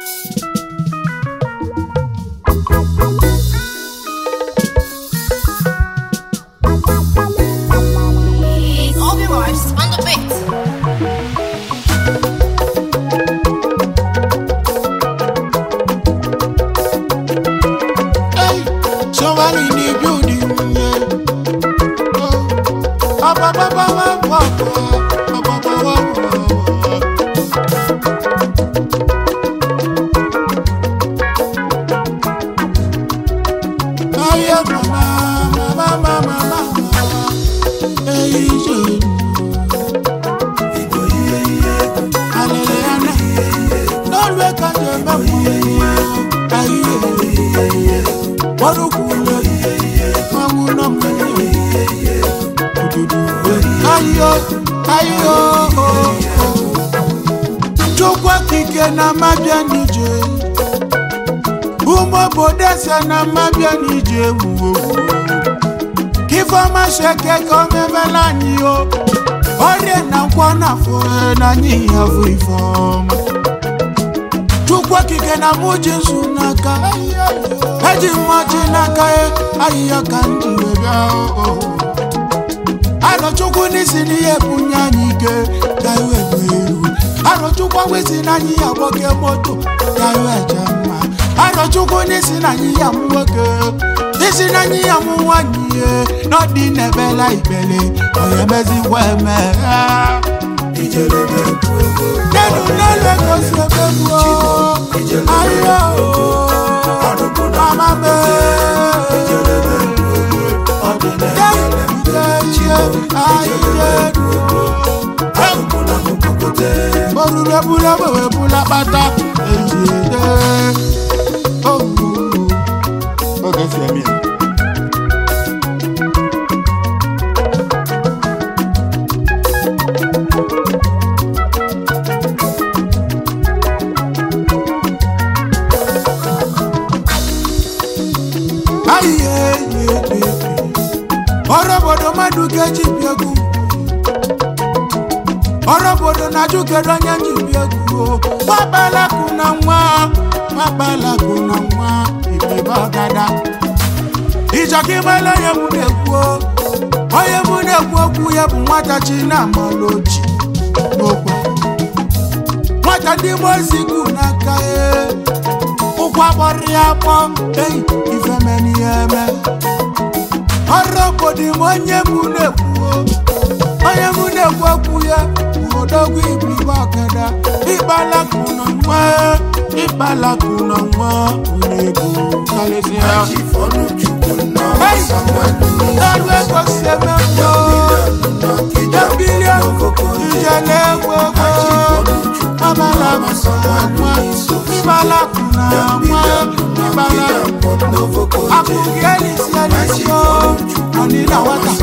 It's all the vibes on the beat. Hey, somebody in the building, yeah. Oh, ba ba ba ba ba ba ba ba ba ba ba. Aye, mama, mama, mama, mama. Hey, je. Hallelujah. Don't look at the mama. Aye, Warukulo, mawuno mwenye. Ududu, ayo, ayo. Chukwa kike na mabia nije. Umo bodese na mabia nije wuwo. Kifoma sheke kome velani o. Ore na nkwana fo na nyi afu ifoma. Chukwa kike na muji nsu n'aka. eji mmaji n'aka ya ahịhịa ka m ji wee bịa o arọchukwu n'isi n'ihe bunye anyị ike ka iwe bụ ewu arọchukwu wesi na anyị ya gboke moto ka iwe je mma arọchukwu n'isi na anyị ya mụ nwoke isi na anyị ya mụ nwanyị ihe n'ọdị na-ebela ibele onye mezikwa eme nenu n'elu egosi ebe gbuo ahịhịa o mama me orure bula wewe bula pata ejide oge si emi ayiye ọrụ obodo mmadụ ga-eji bi egwu ọrụ obodo na-ajụ kedu onye nji bi egwu o nwakpalaku na nwa nwakpalaku na nwa ibibe ọgada ịchọka ịgbala onye mụ na-ekwu o. onye mụ na-ekwu okwu ya bụ nwata chi na amaloji n'okwu nwata ndị mozigu n'aka ya ụkwụ agbọrọ ya akpọ ei ifemeni ya eme ọrụ obodo m onye mụ na-ekwu onye mụ na-ekwu okwu ya bụ odogwu ibribe ọkada ịkpalakụ na nwa ịkpalakụ na nwa ego karịsịa ọrụ ego si eme mbọ ya bilion ije na-egwu ego ịkpalakụ na nwa ịkpalakụ na nwa ịkpalakụ akụghị elisi elisi o ọnịna nwata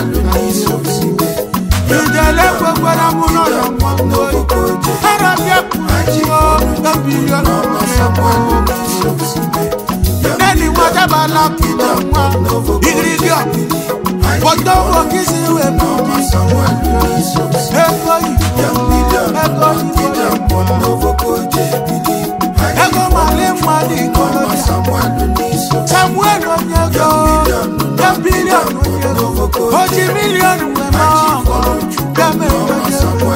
ìdẹ̀lẹ̀ gbogbo ẹ̀rọ mú lọ́rọ̀ wọn lórí. ẹ̀rọ bí ẹkùnrin o lọ́bìrì ọlọ́run ẹ̀kọ́. lẹ́ni wọn dábàá lákìlẹ̀ wọn ìrírí ọ̀gbìn. kòtò wo kí sí ìwé mú mi. ẹ̀kọ́ yìí ẹ̀kọ́ yìí ẹ̀kọ́ màlẹ́ màlẹ́ ìkọlọ́jà. samuel onyego yẹ bílíọ̀nù onyego ojì mílíọ̀nù wẹ̀ náà bẹ́ẹ̀ onyego.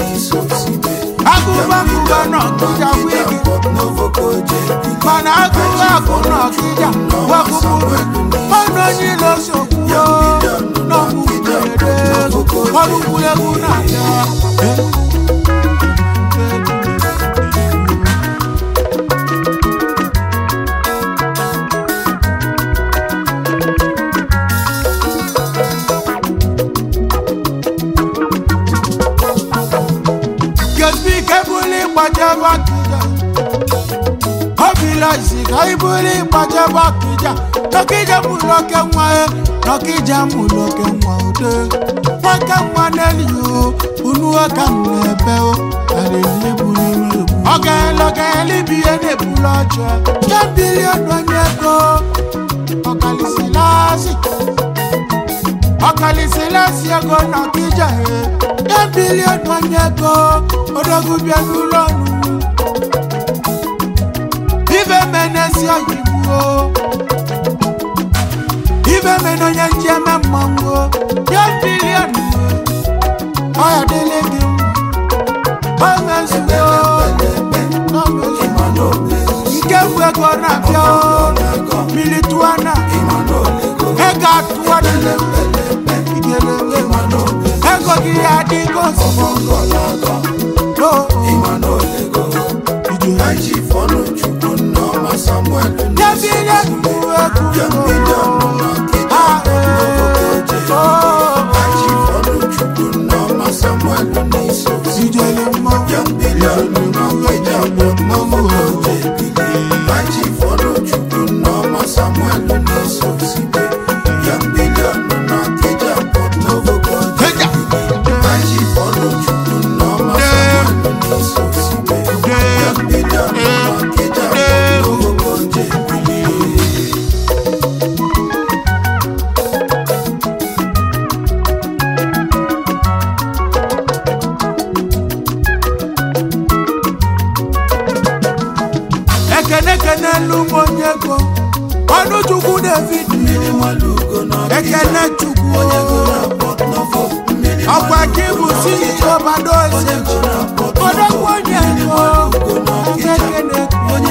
agụbagụba náà kịja wíìgì mana agụba agụ náà kịja wẹ́kụkụrụ mọ́nà yín lọ sọ̀kú o n'ọ̀kú gbèrèdè ọdún egwu náà yá. Gẹ̀sbí kẹ́bùlì pàjẹ́bà kìjà. Obìnrin ìsìnká ìbúlì pàjẹ́bà kìjà. Nọkìjà mú lọ́kẹ́ wọn ẹ̀, nọkìjà mú lọ́kẹ́ wọn ò dé. Wọ́n kẹ́ wọn n'ẹ́lì o, unu ọ̀ka nù ẹ̀bẹ̀ o, àlè ní ebùrì mi o. Ọ̀gá ẹ̀ lọ́kẹ́ ẹ̀ níbi ẹ̀ ní ebù lọ́jọ́. Jẹ́ bílíọ̀nù ọ̀nyẹ́ kó, ọ̀kàlìsì láàsì. ọkàlìsì lẹ́sí ego nọkìjà ẹ̀. Jẹ́ bílíọ̀nù ọ̀nyẹ́ kó, odogwu bịa n'ụlọ ọnụ. ezi oyibo ibe mena onye nji eme mmanwụ ya bilion ọya dịle gị mma o mezuo o mezuo nke bụ ego na-abịa o milituana ego atụwa dịle igelele ego gị ya adịgo ozugbo o Yabile kuwe kuwe Ah, eh, oh, Ijele mma Heja. ekene kenelu m onye ego ọnụ chukwu david ekene chukwu ọkwa gị bụ CEO bado eze odogwu onye ego ekene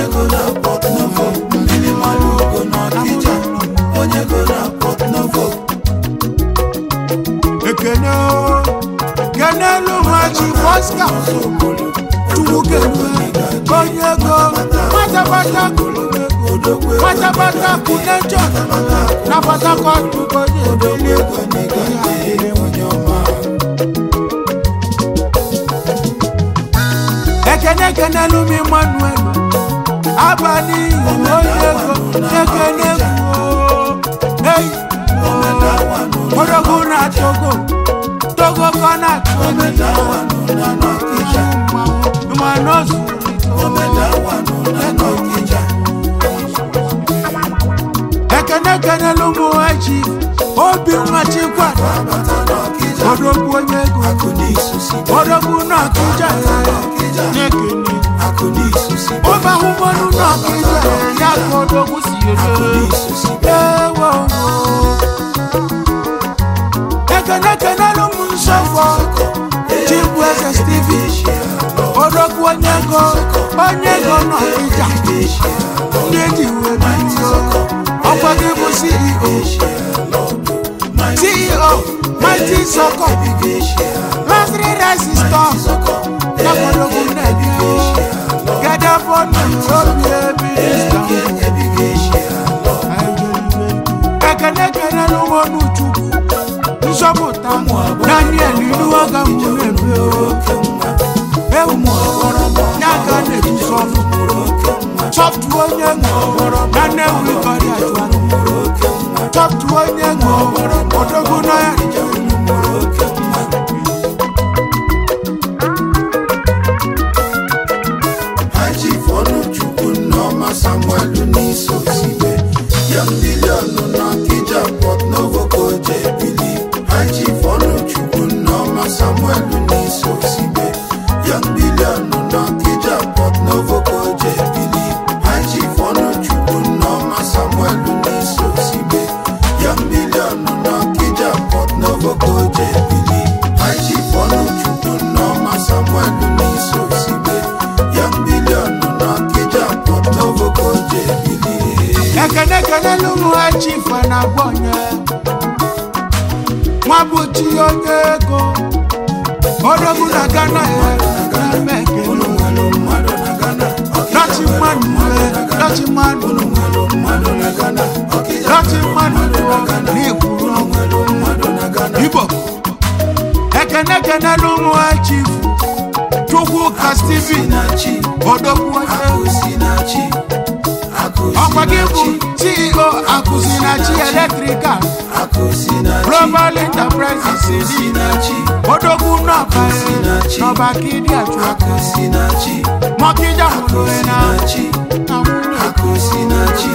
ekene o kenelu m haji fọska chukwu kene onye ego pátápátá kúrò lẹ́kọ̀ọ́ pátápátá kú lẹ́jọ́ na pátákọ́tù kọjá ìdílé ekenekene lumi manuel abani onye ego ekene kwuo eyi odogwu na togo togo kọ na togo mmanụ ekene ekene lumu echi obi nwachikwa odogwu onye ego odogwu na akịja na-ekene ọba ahụmọnụ na akịja ya ka odogwu si ede ewo ekene ekene lumu nsọfọ chibụ eze steven odogwu onye ego onye ego na akịja ndị eji wee bido ọkwa gị bụ ceo ceo mighty soko luxury rice store yakwalogu nnebi gede bọnu obi ebi ekene ekene n'ụmụnụ chukwu nzọpụta daniel inuwaga mụ ebe ewu n'aka na-eji sọfụ sọftụ onye ṅụọ na nnewi kọrịa jụrụ sọftụ onye ṅụọ odogwu na ya Samuel Uniso Sibe Young Billion no Kija Port Novo Koje Bili Haji Fonu Chukwu Noma Samuel Uniso Sibe Young Billion no Kija Port Novo Koje Bili Haji Fonu Chukwu Noma Samuel Uniso Sibe Young Billion no Kija Port Novo Koje Bili Haji Fonu Chukwu Noma Samuel Uniso Sibe Young Billion no Kija Port Novo Koje Bili ekene ekene n'ụmụ ha chifu na gbọnye nwa bụ chi onye ego odogwu na gana ya na-eme ekene dọchi mmadụ ue dọchi mmadụ dọchi mmadụ n'ikwuru igbo ekene ekene n'ụmụ ha chifu chukwu ka steven odogwu onye ego ọkwa gị bụ ceo akụzi na chi eletrikal global enterprises dị odogwu n'ọba n'ọba kidi achụ aka mọkịja hụrụ na na nwunye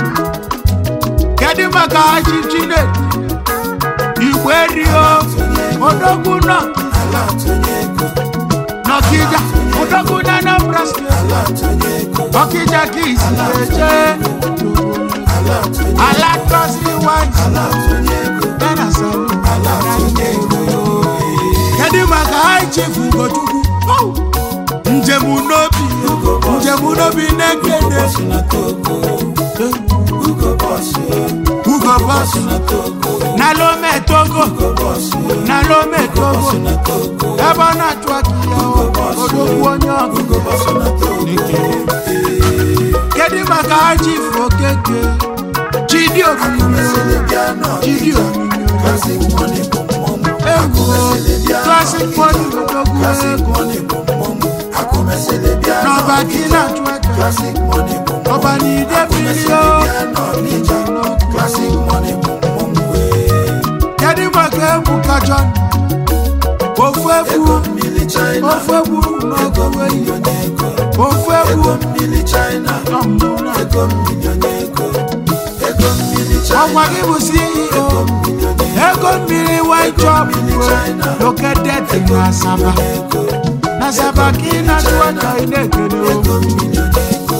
kedu maka haji chinedu igwe rio odogwu nọ n'ọkịja odogwu na anambra steeti ọkịja ka isi eje ala atụnye ala tọsiri wanyị ala atụnye ego bena salu ala atụnye ego kedu maka high chief ugochukwu Oh! njem n'obi njem n'obi na-ekene bọsụ na togo ugo bọsụ ugo bọs na togo na lome togo ugo bọsụ na lome togo na togo ebe ọ na-achụ aka ya odogwu onye ọgụ ugo bọsụ na togo kedu maka high chief okeke chidi omimi selebia nọ chidi omimi classic money bụ mmọnwụ egwu classic money odogwu classic ego money bụ mmọnwụ akụmeselebia nọ n'ọba gị na-achụ aka classic money bụ mmọnwụ ọba n'ide mmiri o akụmeselebia nọ n'ija classic money bụ mmọnwụ wee kedu maka egwu kacha ofu egwu ego mmiri china ofu egwu ego n'ogowe milion ego ofu egwu ego mmiri china ọmụna ego milion ego ego mmiri china ọgwa gị bụ ceo milion ego mmiri white chop located in asaba ego na asaba ka ị na-achụ aka ị na-ekele o ego milion ego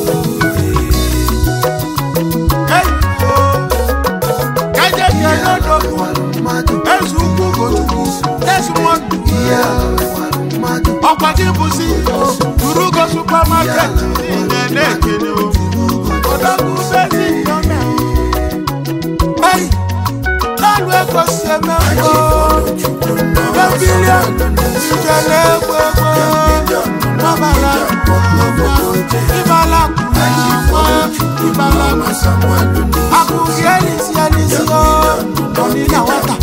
Hey, oh. ka je kele odogwu mmadụ eze ukwu gochukwu desmond mmadụ ọkwa gị bụ ceo turugo supermarket niile na-ekele o odogwu bezi yọme Hey, n'ọnụ ego si eme mkpọ Gambirian, ijele egwu egwu Mabala, Ibala, Ibala, Akụghị elisi elisi o Oni na nwata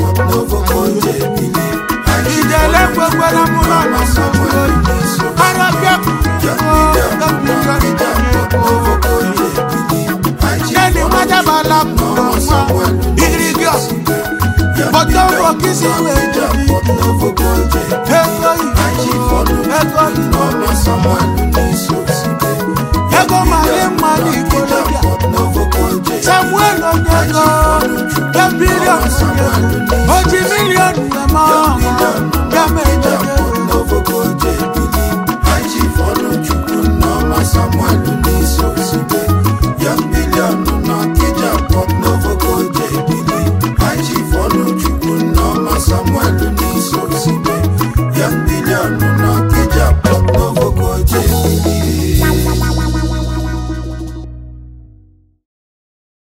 Ijele egwu egwu na mụlọ na mụlọ Arabia kwuru Gambirian, Neni nwajabala kwuru nwa Irigios, Bọtọ ụlọ kisi wee jebi Ego Igbo, ego Igbo ego mara mma n'ikolobịa samuel onyego e bilion oji milion eme ọhụ